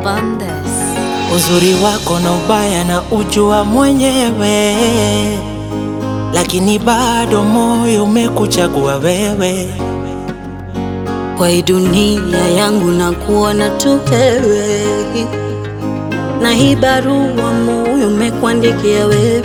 upon this. Uzuri wako na ubaya na ujua mwenyewe, lakini bado moyo umekuchagua wewe. Kwa hii dunia yangu na kuona tu wewe, na hii barua moyo umekuandikia wewe.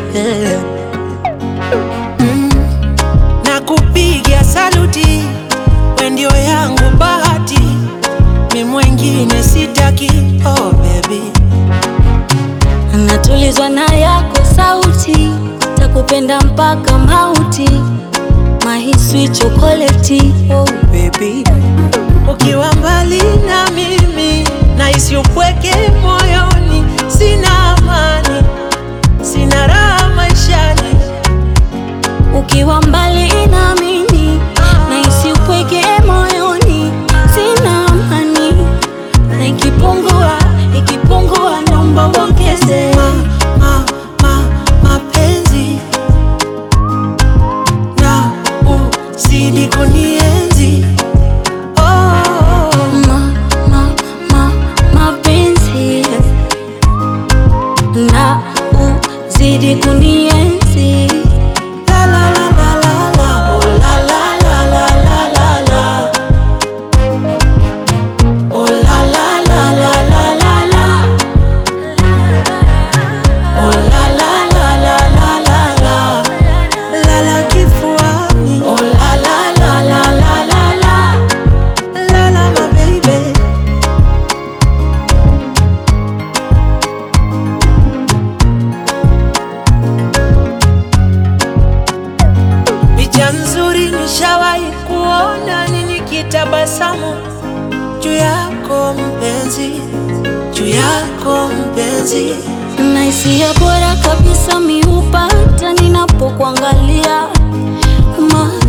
na kupigia saluti, we ndio yangu bahati, mi mwengine sitaki. Oh baby, Natulizwa na yako sauti, takupenda mpaka mauti, mahiswi chokoleti. Oh baby, ukiwa mbali na mimi nahisi upweke moyoni, sina amani, sina raha maishani. ukiwa mbali na mimi nahisi upweke moyoni, sina amani, na ikipungua ikipungua, naomba uongeze. ma, ma, ma, mapenzi na uzidi kunienzi oh, Ma, ma, ma, mapenzi na uzidi kunienzi. la la la la la la oh la la la la la la la oh la la la la la la la oh la la la la la la la la la kifuani oh la la la la la la la la la my baby Picha nzuri nishawahi kuona ni nikitabasamu juu yako mpenzi, juu yako mpenzi. na hisia bora kabisa mi hupata ninapokuangalia ma